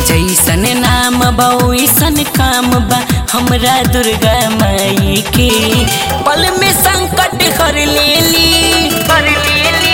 जैसन नाम बा वैसन काम बा हमरा दुर्गा माई के पल में संकट हर लेली हर लेली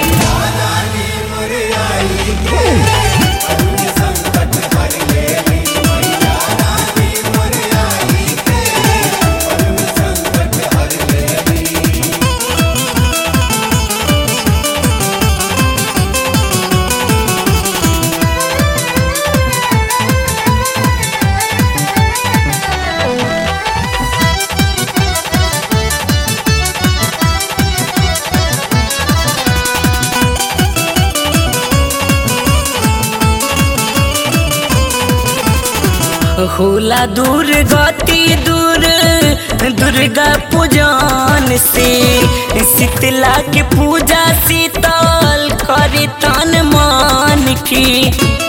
होला दूर गति दूर दुर्गा पूजन से शीतला के पूजा शीतल करे तन मन की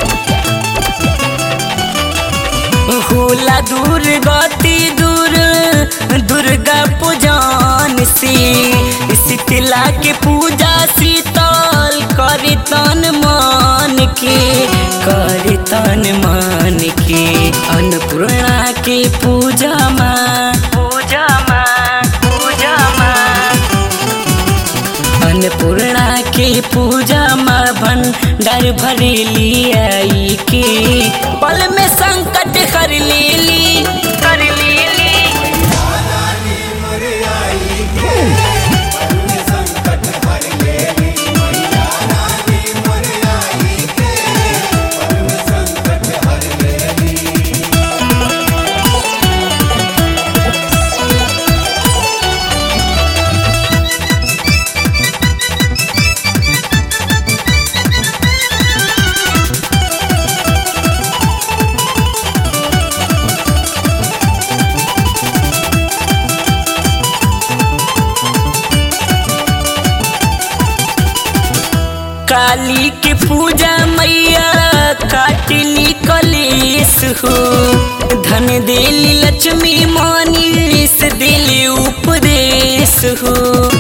होला दूर गति दूर दुर्गा पूजन से शीतला के पूजा शीतल करे तन मन के करे तन मन के अन्नपूर्णा के पूजा माँ पूजा माँ पूजा माँ अन्नपूर्णा के पूजा माँ भंडार भरेली आई के पल में संकट कर लेली कर लेली काली के पूजा मैया काटली कलेश हो धन देली लक्ष्मी मानिस दिली उपदेश हो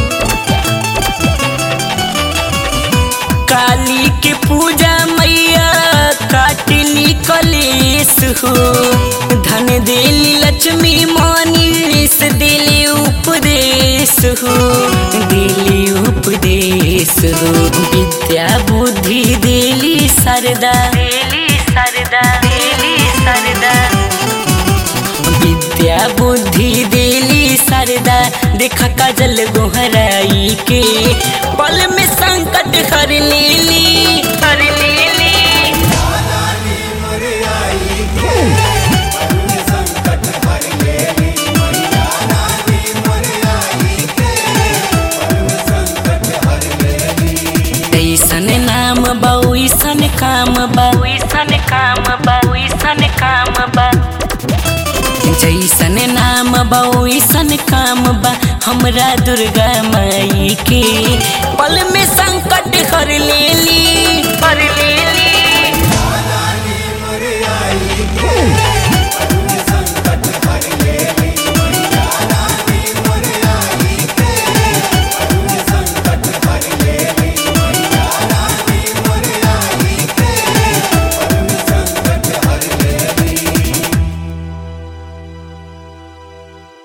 काली के पूजा मैया काटली कलेश हो धन देली लक्ष्मी मानिस दिली उपदेश हो दिली उपदेश हो विद्या बुद्धि दिली सरदा दिली सरदा दिली सरदा विद्या बुद्धि दिली सरदा देख काजल गोहराई के पल में संकट हर लेली हर लेली ऐसन नाम बा वैसन काम बा वैसन काम बा वैसन काम बा जैसन नाम बा वैसन काम बा हमरा दुर्गा माई के पल में संकट हर लेली